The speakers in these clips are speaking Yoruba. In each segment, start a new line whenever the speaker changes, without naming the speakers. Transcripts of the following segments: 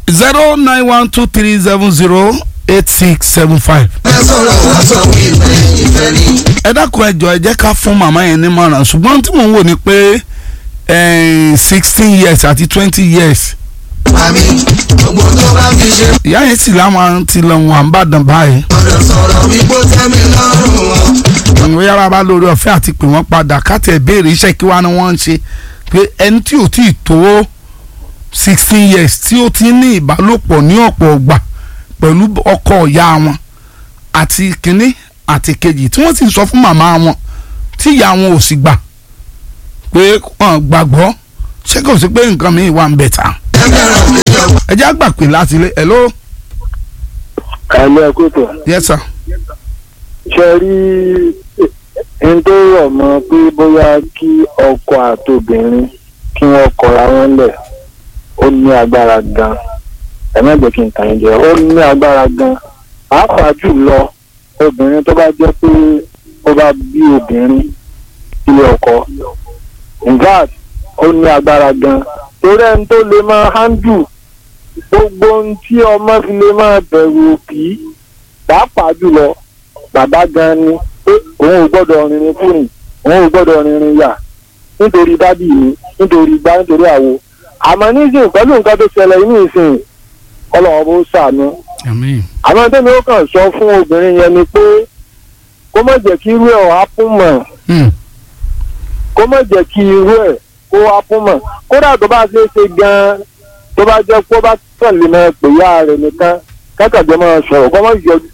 zero nine one two three seven zero eight six seven five.
ẹ sọ̀rọ̀ wá sọ wípé ìfẹ́ ni.
ẹ dákun ẹ jọ̀ọ́ ẹ jẹ́ ká fún màmá yẹn ní mọ̀ràn ṣùgbọ́n tí mò ń wò ni pé sixteen years àti twenty years
Màmí gbogbo tó bá fi ṣe
ìyá yẹn sì láwọn ti lọ wọn àbàdàn báyìí
ọ̀dọ̀ sọ̀rọ̀ wípé ó tẹ́ mi lọ́rùn wọn.
ìwé yàrá bá lórí ọ̀fẹ́ àti pè wọ́n padà káàtì ẹ̀ béèrè iṣẹ́ kí wàá ni wọ́n ń ṣe pé ẹni tí ò tí ì tó sixteen years tí ó ti ní ìbálòpọ̀ ní ọ̀pọ̀ ọgbà pẹ̀lú ọkọ ìyá wọn àti kínní àti kejì tí wọ́n sì sọ fún màmá wọn tí ìyá wọn ò sì gbà pé wọ́n gbàgbọ́ ṣé kò sí pé nǹkan mi wà ń bẹ̀ tà
ẹ fẹ́ràn mi jọ.
ẹ jẹ́ àgbà pé láti ilé hello
kàlẹ́ ẹ̀kútọ̀
yes sir
ṣe rí n tó rọ̀ mọ́ pé bóyá kí ọkọ àtobìnrin kí wọ́n kọra wọn lẹ̀ ó ní agbára gan ẹ má jẹ́ kí n tàn yín jẹ ó ní agbára gan pàápàá jùlọ obìnrin tó bá jẹ́ pé ó bá bí obìnrin ilé ọkọ in fact ó ní agbára gan torí ẹni tó lè máa handle gbogbo ohun tí ọmọ fi lè máa bẹ̀rù òbí pàápàá jùlọ bàbá gan ni pé òun ò gbọ́dọ̀ rìnrìn fúnrin òun ò gbọ́dọ̀ rìnrìn yà nítorí dádì mi nítorí gbá nítorí àwo àmọ́ nísìnyí pẹ̀lú nǹkan tó ṣẹlẹ̀ ní ìsìn ọlọ́wọ́ bó ṣàánú
àmín
àmọ́ tẹ́mi ó kàn sọ fún obìnrin yẹn ni pé kó má jẹ́ kí irú ẹ̀ ọ̀ hápùn mọ̀
Hmm.
kó má jẹ́ kí irú ẹ̀ kó hápùn mọ̀ kódà tó bá ṣe é ṣe gan-an tó bá jẹ́ kó bá kàn lè máa pè yá rẹ̀ nìkan kákàjọ máa sọ̀rọ̀ kó má yọjú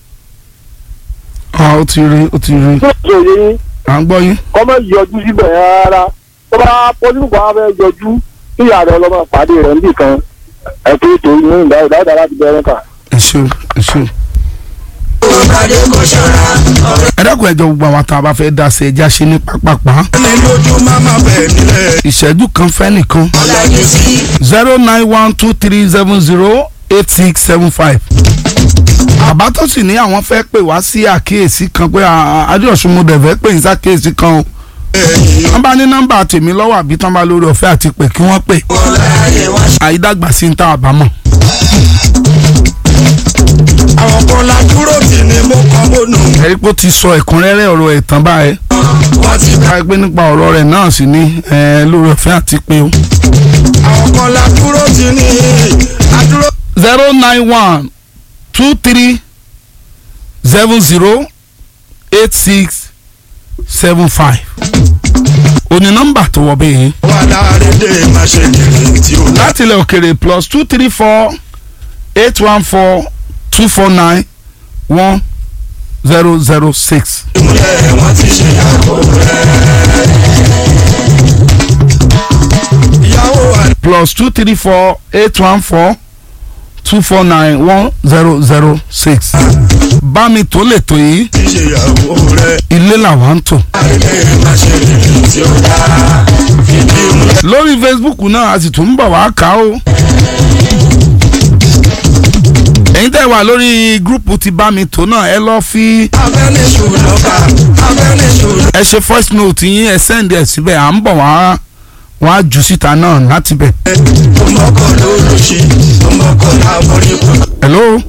ah ó ti rí ó ti rí
tó ṣe òye yín
à ń gbọ́ yín
kọ́ mọ́ yọjú síbẹ̀ rárá tó bá pọ́sibú kan wá fẹ́ yọjú kí ìyá rẹ̀ ọlọ́mọ pàdé rẹ̀ níbì kan ẹ̀kọ́ ètò ìyún ìdáwó dáadáa láti bẹ̀rẹ̀ kà.
ẹ ṣeun ẹ ṣeun.
Ọ̀kadì kò ṣọ́ra ọ̀rẹ́
ẹ dákun ẹjọ gbogbo àwọn tá a bá fẹ́ dá sí ẹja ṣe ní pápápá
mi lójú máma bẹ̀ nílẹ̀.
ìṣẹ́jú kan fẹ́ nìkan
Ọ̀làjú sí
zero nine one two three seven zero eight six seven five. àbá tó sì ní àwọn fẹ́ pè wá sí àkíyèsí kan pé adéọ̀sùn mo dẹ̀ fẹ́ pè ní sàkíyèsí kan o
ẹ̀yìn
wọ́n bá ní nọ́mbà tèmi lọ́wọ́ àbí tán bá lórí ọ̀fẹ́ àti pè kí wọ́n pè
wọn láàyè wá.
àyídàgbà sí ń tá àbámọ̀.
Àwọn kan la dúró tì ní mo kàn mọ́nù.
ẹ̀rí pé ó ti sọ ẹ̀kúnrẹ́rẹ́ ọ̀rọ̀ ẹ̀ tán báyẹn
Wọ́n ti bá.
ká gbé nípa ọ̀rọ̀ rẹ̀ náà sì ní ẹ̀, lórí ọ̀fẹ́ àti pé o.
Àwọn kan la dúró tì ní. Adúró.
zero nine one two three seven zero eight six seven five òní nọ́mbà tó wọ bẹ́ẹ̀
Wà láàrin dé má ṣe kiri tí ó lá.
láti ilẹ̀ òkèrè plus two three four eight one four two four nine one zero zero six.
Ìmúlẹ̀ wọn ti ṣe ìyàwó rẹ̀. Ìyàwó wa
plus two three four eight one four two four nine one zero zero six. bá mi tó lè tó yìí
ti ṣe ìyàwó rẹ̀.
ilé làwọn ń tò.
Láàrin dé má ṣe kiri tí ó lá. Fìdí ìmúlẹ̀.
lórí facebook náà a sì tún ń bọ̀ wá kà ó. ẹ̀yin tẹ́ wà lórí gúrùpù ti bá mi tó náà ẹ lọ́ọ́ fi
Abẹ́niṣù lọ́ba. Abẹ́niṣù lọ́ba.
ẹ ṣe voice note yín ẹ send ẹ síbẹ̀ à ń bọ̀ wá wọ́n á jù síta náà láti bẹ̀.
Ọmọkọ ló ló ṣe. Ọmọkọ làbọ̀rí kan.
hello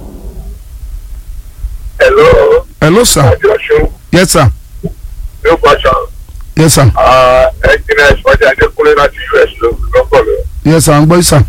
Hello,
hello sir
Joshua.
yes sir
New question.
yes sir
Uh, Engineer Ìsọjí Adékúnlé láti US ló lọ́kọ̀ lọ.
yes sir à ń gbọ́ sir.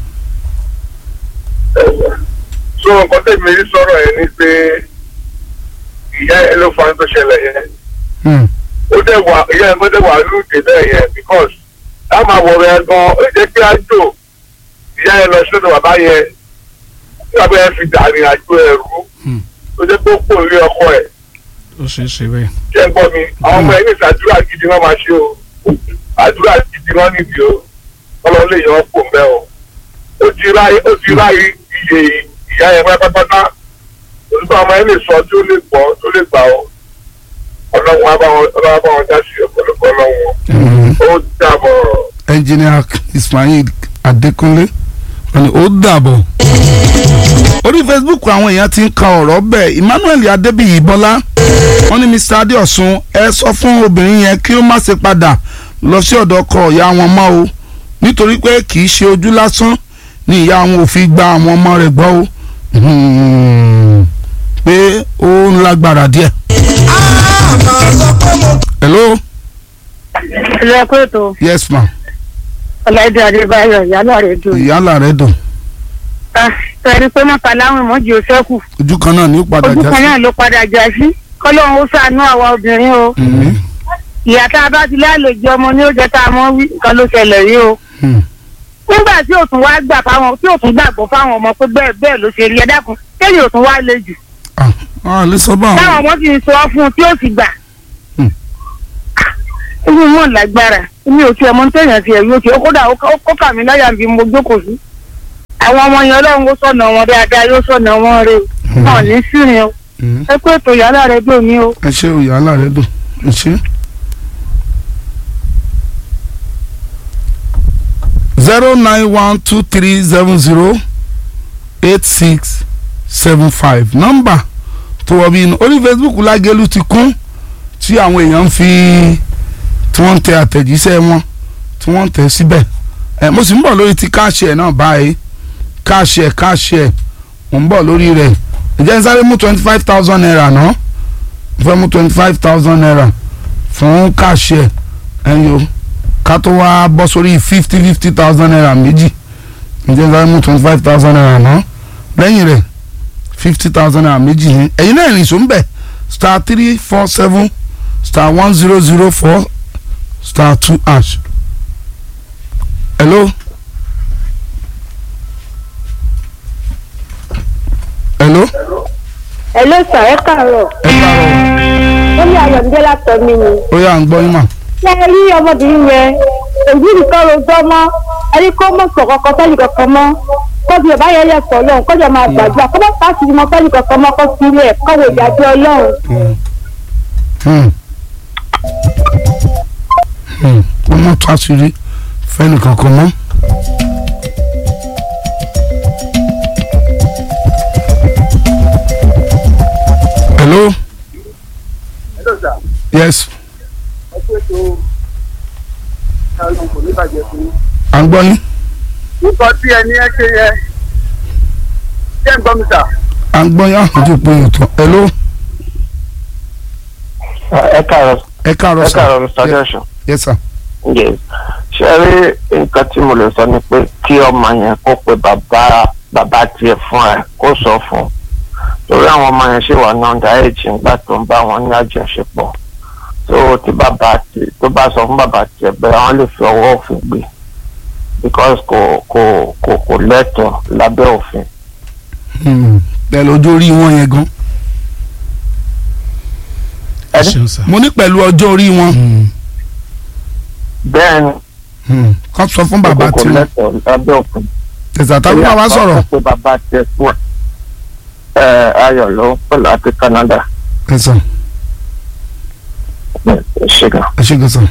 So nǹkan tẹ̀mí rí sọ̀rọ̀ yẹn ni pé ìyá ẹ ló fa ohun tó ṣẹlẹ̀ yẹn.
Hmm.
Ó dẹ̀ wà ìyá ẹ gbọ́dọ̀ wà lóde bẹ́ẹ̀ yẹn because tá máa wọ̀ rẹ̀ gan ó jẹ́ pé àjò ìyá ẹ lọ sọ́dọ̀ bàbá yẹn tí bàbá yẹn fi dàrin àjò ẹ̀rú
Hmm.
ó jẹ́ pé ó pò lé ọkọ ẹ̀.
ó ṣeé ṣe bẹ́ẹ̀.
jẹ́ gbọ́ mi àwọn ọmọ ẹni ìsàdúrà gidi wọn máa ṣe o àdúrà gidi wọn níbi o ọlọ́run lè yan ọ̀pọ̀ mbẹ́ o ó ti ráyé ó ti ráyé iye ìyá yẹn pátápátá olùkọ́ ọmọ ẹni sọ tí ó lè gbọ́ tó lè gbà o ọlọ́run á bá wọn ọlọ́run á bá wọn dá sí ọ̀pọ̀lọpọ̀ ọlọ́run ó dàbọ̀
engineer ismail adékúnlé wọ́n ní ó dàbọ̀. orí facebook àwọn èèyàn ti ń ka ọ̀rọ̀ bẹ́ẹ̀ emmanuel adébíyì bọ́lá wọ́n ní mr adéọ̀sùn ẹ sọ fún obìnrin yẹn kí ó má ṣe padà lọ sí ọ̀dọ̀ ọkọ ìyá wọn mọ́ o nítorí pé kì í ṣe ojú lásán ní ìyá wọn ò fi gba àwọn ọmọ rẹ̀ gbọ́ o Hmm. pé ó ń lágbára díẹ̀. hello
ilé kóòtù
yes ma
ọláìdé adébáyọ̀ ìyálà rẹ̀ dùn.
ìyálà rẹ̀ dùn
tẹ̀rí pé mọ́ta láwọn ìmọ̀jì ò sẹ́kù
ojú kan náà ní ó padà
ojú
já
kan
sí.
náà ló padà já sí kọ́lọ́hún ó ṣàánú àwa obìnrin o
Mhm.
ìyá tá a bá ti lálejò ọmọ ní ó jẹ́ tá a mọ́ wí nǹkan ló ṣẹlẹ̀ rí o
Hmm.
nígbà tí òtún wá gbà fáwọn tí òtún gbàgbọ́ fáwọn ọmọ pé bẹ́ẹ̀ bẹ́ẹ̀ ló ṣe rí ẹ dákun kéyìn òtún wá le jù
ah ah lè sọ báwọn.
táwọn ọmọ sì ń sọ fún un tí ó sì gbà.
Hmm.
inú wọn lágbára èmi ò tiẹ̀ mọ téèyàn tiẹ̀ yóò tiẹ̀ kódà ó kó kà mí láyà bí mo jókòó sí. àwọn ọmọ yẹn ọlọ́run ó sọ̀nà wọn dáadáa yóò sọ̀nà wọn rè
Hmm.
wọn ò ní sírin o
Hmm.
ẹ pé ètò yàrá rẹ dùn mí o.
ẹ ṣe o ìyálà rẹ̀ dùn ẹ ṣe. zero nine one two three seven zero eight six seven five nọ́mbà tó wọ bí inú orí Facebook lágẹ̀lú ti kún tí àwọn èèyàn ń fi tí wọ́n ń tẹ àtẹ̀jíṣẹ́ wọn tí wọ́n ń tẹ̀ síbẹ̀ ẹ mo sì ń bọ̀ lórí ti káàṣì ẹ̀ náà báyìí káàṣì ẹ̀ káàṣì ẹ̀ mo ń bọ̀ lórí rẹ̀ ǹjẹ́ ń sáré mú twenty five thousand naira náà mo fẹ́ mú twenty five thousand naira fún káàṣì ẹ̀ ẹ̀yọ́ ká tó wá bọ́ sórí fifty fifty thousand naira méjì ǹjẹ́ ń sáré mú twenty five thousand naira náà lẹ́yìn rẹ̀ fifty thousand naira méjì ní ẹ̀yin náà rìn sóun bẹ̀ star three four seven star one zero zero four star two hash. hello. hello.
ẹ ló sọ ẹ káàárọ̀
ẹ káàárọ̀
ó ní ayọ̀mídé látọ̀ mi ni.
ó yà ń gbọ́ yín mà.
ṣé ẹ rí ọmọbìnrin yẹn èyí nìkan rojọ́ mọ́ ẹni kó mọ̀ sọ̀ kankan sẹ́yìn kankan mọ́ kọ́bi ọ̀bá yẹn lẹ̀ sọ lọ́hùn kọ́jà máa gbàdúrà kọ́ bá pàṣẹ mọ́ sẹ́yìn kankan mọ́ kọ́ sílẹ̀ kọ́wé ìdájọ́ ọlọ́run.
Hmm. Hmm. kó mọ̀ tó àṣírí fẹ́ni kankan mọ́. hello.
Hello, sir.
yes
ẹ pé tó ẹnu kò ní bàjẹ́ fún yín.
à ń gbọ́ yín
nǹkan tí ẹni ẹ ṣe yẹ ṣé ń gbọ́ mi sà.
à ń gbọ́ yín àwọn tó pé ètò hello.
ẹ káàárọ̀
ẹ káàárọ̀
ẹ
sir.
káàárọ̀ mr joshua
yes sir.
yes ṣe rí nǹkan tí mo lè sọ ni pé kí ọmọ yẹn kó pe bàbá bàbá tiẹ̀ fún ẹ kó sọ fún un torí àwọn ọmọ yẹn ṣì wà ní ọ̀dà èjì nígbà tó ń bá wọn ní àjọṣepọ̀ tó tí bàbá tí tó bá sọ fún bàbá tiẹ̀ bẹ́ẹ̀ wọ́n lè fi ọwọ́ òfin gbé because kò kò kò kò lẹ́tọ̀ọ́ lábẹ́ òfin.
Hmm. pẹ̀lú ọjọ́ orí wọn yẹn gan.
Ẹni?
ṣeun sá.
mo ní pẹ̀lú ọjọ́ orí wọn.
Mm.
bẹ́ẹ̀ ni
Hmm. kọ́ sọ fún bàbá
kò
tí wọn.
lẹ́tọ̀ọ́ lábẹ́ òfin.
tẹ̀sán tàbí bàbá sọ̀rọ̀.
pé bàbá tiẹ̀ fún ẹ ẹ ayọ̀ ló ń pè láti Canada
tẹ̀sán
ṣe gan.
ẹ ṣe gẹ̀sán.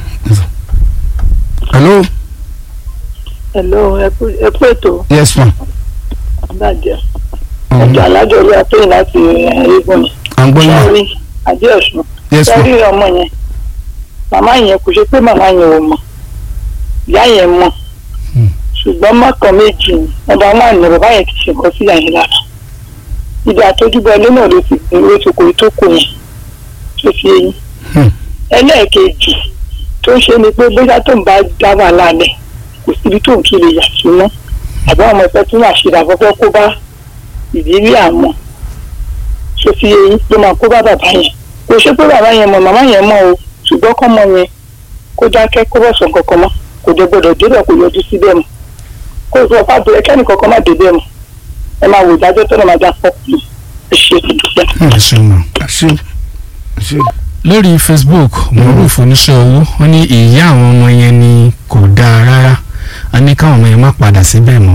hello
hello ẹ kú ètò
yes ma.
ìbàjẹ́
Hmm.
ọjọ́ alájọ orí atóyìn láti ẹ̀ẹ́dẹ́gbọ̀n
à ń gbọ́ yín ma.
sọ́rí adéọ̀sùn
yes ma.
sọ́rí ọmọ yẹn màmá yẹn kò ṣe pé màmá yẹn ò mọ̀ ìyá yẹn mọ̀
Hmm.
ṣùgbọ́n mọ́kàn méjì ni ọba náà ní bàbá yẹn ti ṣe nǹkan sí àyìn lára ibi àtọ́júbọ ilé náà ló ti ló ti kò tó kù yẹn tó fi eyín
Hmm.
ẹlẹ́ẹ̀kejì tó ń ṣe ni pé bóyá tó ń bá dá wà lálẹ́ kò síbi tó ń kiri yà sí mọ́ àbí àwọn ọmọ ẹgbẹ́ tó máa ṣe àkọ́kọ́ kó bá ìdílé àwọn tó fi eyín ló máa kó bá bàbá yẹn kò ṣe pé bàbá yẹn mọ̀ màmá yẹn mọ̀ o ṣùgbọ́n kọ́ mọ yẹn kó dákẹ́ kó bọ̀ sọ kankan mọ́ kò dé gbọdọ̀ débẹ̀ kò yọjú síbẹ̀ mọ́ kó sọ fábùrẹ́ kẹ́ni kankan má débẹ̀ mọ́ ẹ máa wò ìdájọ́ tó lọ́ máa dá fọ́ọ̀kì ẹ ṣe ìdúpẹ́.
ẹ ṣeun ma.
ẹ ṣe ẹ ṣe.
lórí facebook moruf oníṣẹ́ owó ó ní ìyá àwọn ọmọ yẹn ni kò dáa rárá a ní káwọn ọmọ yẹn má padà síbẹ̀ mọ́.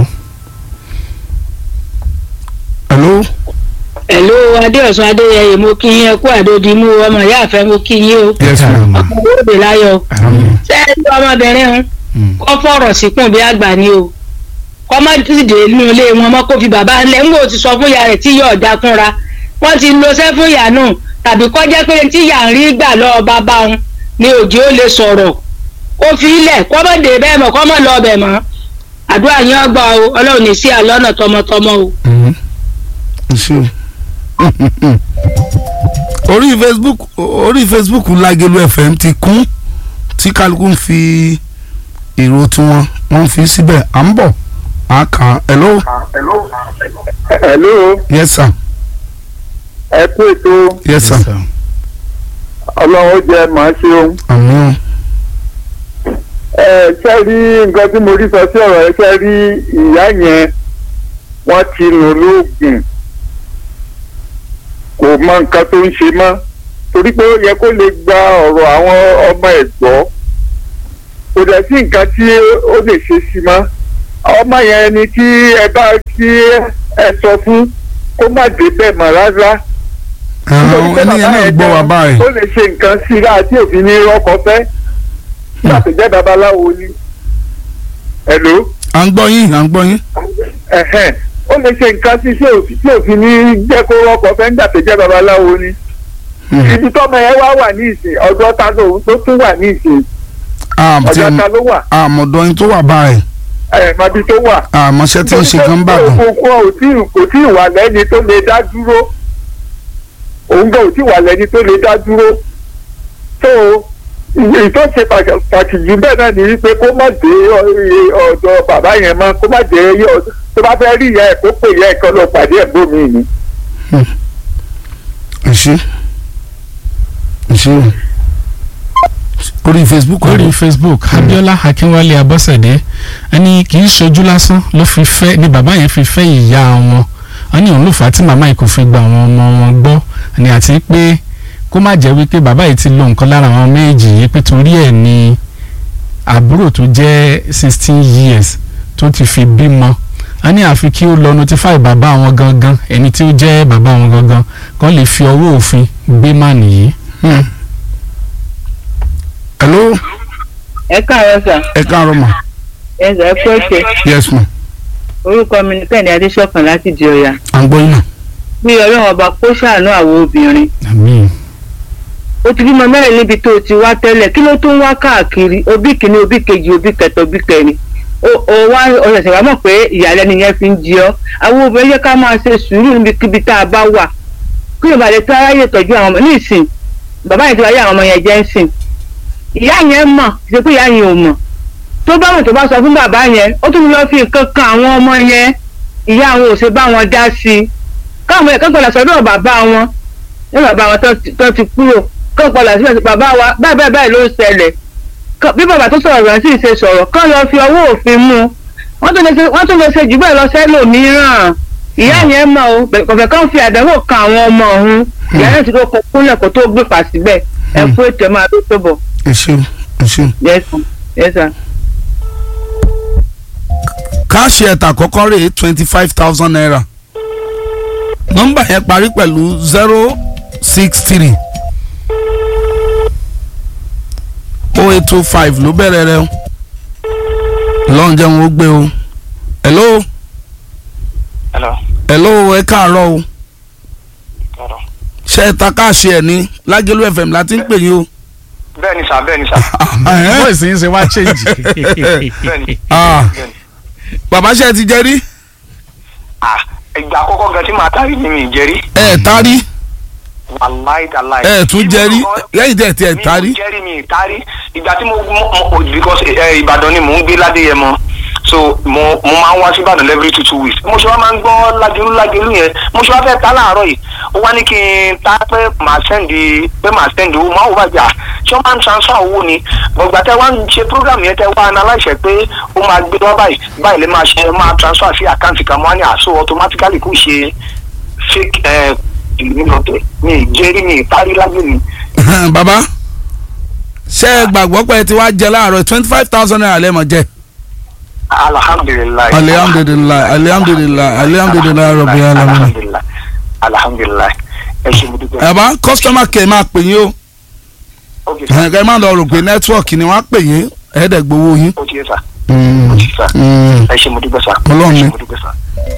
hello
Hello Adéọ̀sùn Adéyẹyè mo kí yín ẹ kú àdódi mú ọmọ ìyá àfẹ́ mo kí yín o
yes ma.
káàárọ̀ ma.
òde láyọ̀
Àmín.
ṣé ẹ ní ọmọbìnrin ń
Mm.
kọ́ fọ̀rọ̀ síkùn bí àgbà ni o kọ́ má dìde nínú ilé wọn mọ́ kó fi bàbá ńlẹ̀ ń wò ti sọ fún ìyá rẹ̀ tí yóò ọ̀dà fúnra wọ́n ti lo sẹ́ fún ìyá náà tàbí kọ́ jẹ́ pé tí ìyá ń rí gbà lọ́ọ́ bàbá òun ni òjì ó lè sọ̀rọ̀ kó fi ilẹ̀ kọ́ mọ̀ dé bẹ́ẹ̀ mọ̀ kọ́ mọ̀ lọ bẹ̀ mọ́ àdúrà yín ọgbà o ọlọ́run ní sí àlọ́nà tọmọtọmọ o.
ṣe orí facebook orí facebook Lágelú FM ti kún tí kálukú ń fi èrò tiwọn wọ́n fi síbẹ̀ à ń bọ̀ à kàn án hello
hello
yes sir
ẹ kú ètò
yes sir
ọlọ́run ó jẹ́ màá ṣe ohun.
àmín
ẹ ṣe rí nǹkan tí mo rí sọ sí ọ̀rọ̀ ẹ ṣe rí ìyá yẹn wọ́n ti lò lóògùn kò mọ nǹkan tó ń ṣe mọ́ torí pé ó yẹ kó lè gba ọ̀rọ̀ àwọn ọmọ ẹ̀ gbọ́ kò dẹ̀ sí nǹkan tí ó lè ṣe sí mọ́ ọmọ yẹn ni tí ẹ bá tí ẹ sọ fún kó má dé bẹ́ẹ̀ mọ́ rárá
àwọn ènìyàn náà gbọ́ wa báyìí
ó lè ṣe nǹkan sí i láti òfin ní rọ́kọ fẹ́ láti jẹ́ babaláwo ni. Hello?
à ń gbọ́ yín à ń gbọ́ yín
Ẹ̀hẹ́n. ó lè ṣe nǹkan sí tí òfin tí òfin ní jẹ́ kó rọ́kọ fẹ́ nígbà tó jẹ́ babaláwo ni. ibi tọ́mọ yẹn wá wà ní ìsìn ọjọ́ ta ló tó tún wà ní ìsìn ọjọ́ ta ló wà
àmọ̀dọ́ yín tó wà báyìí
ẹ̀ mọbi tó wà.
àmọ́ṣẹ́ tí ń ṣe kan bàdàn
òkú ò tí kò tí ì wà lẹ́ni tó lè dá dúró òun gan ò tí ì wà lẹ́ni tó lè dá dúró tó èyí tó ṣe pàtàkì jù bẹ́ẹ̀ náà ni wípé kó má dé ọ̀dọ̀ bàbá yẹn mọ́ kó má dé tó bá fẹ́ rí ìyá ẹ̀ kó pè ìyá ẹ̀ kan lọ pàdé ẹ̀ bómi ni.
ẹ ṣe ẹ ṣe orí facebook
lórí facebook abiola akínwálé abọ́sẹ̀dé ẹni kì í ṣojú lásán ló fi fẹ́ ni bàbá yẹn fi fẹ́ ìyá wọn wọ́n ní òun ló fà á tí màmá yìí kò fi gba àwọn ọmọ wọn gbọ́ ni àti pé kó má jẹ́ wípé bàbá yìí ti lo nǹkan lára àwọn méjì yìí pé torí ẹ̀ ni àbúrò tó jẹ́ sixteen years tó ti fi bímọ wọ́n ní àfi kí ó lọ notify bàbá wọn gangan ẹni tí ó jẹ́ bàbá wọn gangan kó lè fi ọwọ́ òfin gbé má nìyí.
hello
ẹ káàárọ̀ sà
ẹ káàárọ̀ mà
ẹ sà ẹ kú ètò
yes ma
orúkọ mi ní kẹ́hìndé adéṣọ̀kan láti di ọ̀yà
à ń gbọ́ yín náà.
bí ọlọ́run ọba kó ṣàánú àwọn obìnrin
àmín
ó ti bímọ mẹ́rin níbi tó o ti wá tẹ́lẹ̀ kí ló tó ń wá káàkiri òbí kìíní òbí kejì òbí kẹta òbí kẹrin ó ó wá ọ̀sẹ̀ wá mọ̀ pé ìyàlẹ́nu yẹn fi ń jí ọ́ àwọn obìnrin yẹ ká máa ṣe sùúrù níbikíbi tá a bá wà kí ló bá lè tó aráyè tọ́jú àwọn ọmọ ní ìsìn bàbá yẹn ti wáyé àwọn ọmọ yẹn jẹ́ ń sìn ìyá yẹn mọ̀ ṣe pé ìyá yẹn ò mọ̀ tó bá wọn tó bá sọ fún bàbá yẹn ó tún lọ fi nǹkan kan àwọn ọmọ yẹn ìyá àwọn ò ṣe bá wọn dá sí i káwọn ẹ̀kọ́ padà sọ́dọ̀ bàbá wọn ní bàbá wọn tó ti- tó ti kúrò kọ́ padà síbẹ̀ sí bàbá wa báyìí báyìí báyìí ló ń ṣẹlẹ̀ Kọ́- bí bàbá tó sọ̀rọ̀ rẹ̀ sì ṣe sọ̀rọ̀ kọ́ lọ fi ọwọ́ òfin mú un wọ́n tún lè ṣe wọ́n tún lè ṣe jù bẹ́ẹ̀ lọ sẹ́lòmíràn ìyá yẹn mọ̀ o bẹ̀- kọ̀fẹ́ kan fi àdánwò kan àwọn ọmọ ọ̀hún ìyá yẹn ti kó kó kúnlẹ̀ kó tó gbé fà síbẹ̀ ẹ kú ètò ẹ máa tó tó bọ̀
ẹ ṣeun ẹ ṣeun.
yes sir. yes sir.
káàṣì ẹ̀tà àkọ́kọ́ rè é twenty five thousand naira nọ́mbà yẹn parí pẹ̀lú zero six three oh eight two five ló bẹ̀rẹ̀ rẹ o lọ́n jẹun ó gbé o hello
hello
hello ẹ káàárọ̀ o
káàárọ̀.
ṣe é ta káàṣì ẹ̀ ní Lágelú FM láti ń pè yín o.
bẹ́ẹ̀ ni sà bẹ́ẹ̀ ni sà
Ẹ̀hẹ́n.
voice yín ṣe wá change.
bẹ́ẹ̀ ni
Ah.
bẹ́ẹ̀ ni.
bàbá ṣe ti jẹ rí
ah ìgbà àkọ́kọ́ gan tí màá tari ni mi ì jẹ́rí
ẹ tarí
wàláì tàláì.
ẹ tún jẹrí lẹ́yìn tẹ̀ tí ẹ
mi
tarí.
ì jẹ́rí mi ì tari ìgbà tí mo mo mo because ẹ Ìbàdàn ni mò ń gbé ládéyẹmọ so mo mo máa ń wá sí Ìbàdàn every two two weeks mo ṣe wá máa ń gbọ́ Lágelú Lágelú yẹn mo ṣe wá fẹ́ ta láàárọ̀ yìí ó wá ní kí n ta pé màá sẹ́ndì pé màá sẹ́ndì owó máa wò bá jà ṣé wọ́n máa ń transfer owó ni gbọ̀ngbà tẹ wá ń ṣe program yẹn tẹ wá analyse pé ó máa gbé wá báyìí báyìí lè máa ṣe máa transfer sí àkáǹtì kan mọ́ ní àṣọ automatically kò ṣe fake ẹ ìlú lọ́tẹ̀ mi ì jẹ́rí mi ì parí lágbè mi.
bàbá ṣe é gbàgbọ́ pé ẹ ti wá jẹ láàárọ̀ twenty five thousand naira lẹ́mọ̀ jẹ.
alhamdulilayi
alihamdulilayi alihamdulilayi alihamdulilayi rabbil alamin.
alhamdulilayi alhamdulilayi ẹ ṣe mo dúpẹ́.
bàbá customer care máa pè yín o
ok sir
ẹ̀ka ẹ máa lọ rò pé nẹ́tíwọ̀kì ni wọ́n á pè yín ẹ̀ẹ́dẹ̀gbowó yín.
o ti yẹ sir
Mm,
o ti sir
mm.
ẹ ṣe mo dúpẹ́ sir
Ọlọ́run
ẹ
ni.
ṣe mo dúpẹ́ sir.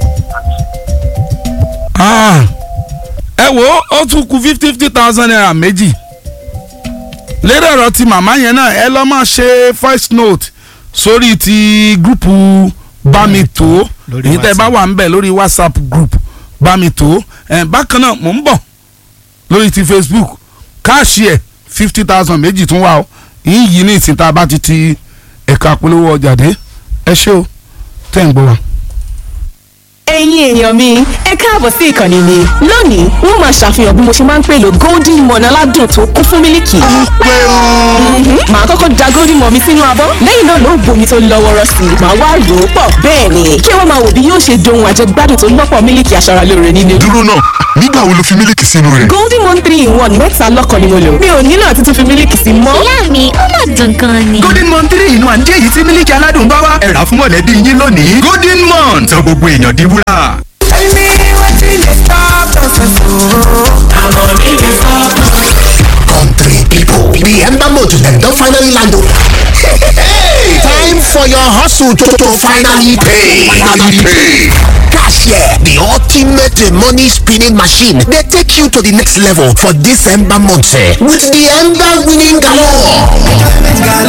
Ah, ẹ wo ó tún kù fifty fifty thousand naira méjì lédè ọ̀rọ̀ ti màmá yẹn náà ẹ lọ́ máa ṣe voice note sórí ti gúrùpù bá mi tó
Lórí
èyí tẹ́ bá
WhatsApp.
wà ń bẹ̀ lórí whatsapp group bá mi tó ẹ̀ bákan náà mò ń bọ̀ lórí ti facebook káàṣì ẹ̀ fifty thousand méjì tún wà ó yín yìí ní ìsìn tá a bá ti ti ẹ̀ka polówó ọjà dé ẹ ṣé o tẹ́ ń gbọ́ wa.
ẹ̀yin èèyàn mi ẹ káàbọ̀ sí ìkànnì mi lónìí wọ́n máa ṣàfihàn bí mo ṣe máa ń pèlò golden morn aládùn tó kún fún mílìkì. Mhm. màá kọ́kọ́ da golden morn mi sínú abọ́ lẹ́yìn náà ló bomi tó lọ́ wọ́rọ́ sí i màá wá rò ó pọ̀ bẹ́ẹ̀ ni kí wọ́n máa wò bí yóò ṣe dohun àjẹgbádùn tó lọ́pọ̀ mílìkì aṣaralóore nínú.
dúró náà nígbà wo lo fi mílíkì sínú rẹ̀.
golden morn three in one mẹ́ta lọ́kàn ni mo lò mi ò nílò àti tún fi mílìkì sí mọ́.
ìyá mi ó mà dùn gan ni.
golden mon three inú àǹjẹ́ èyí tí mílíkì aládùn bá wá ẹ̀rà fún mọ̀lẹ́bí yín lónìí golden mon sọ gbogbo èèyàn di wúrà.
Country people, the Ember Motor them don finally land o. Hey, time for your hustle to, to finally pay. Finally pay. Cashier, the ultimate uh, money spinning machine, they take you to the next level for this Ember month eh, with the Ember winning galore.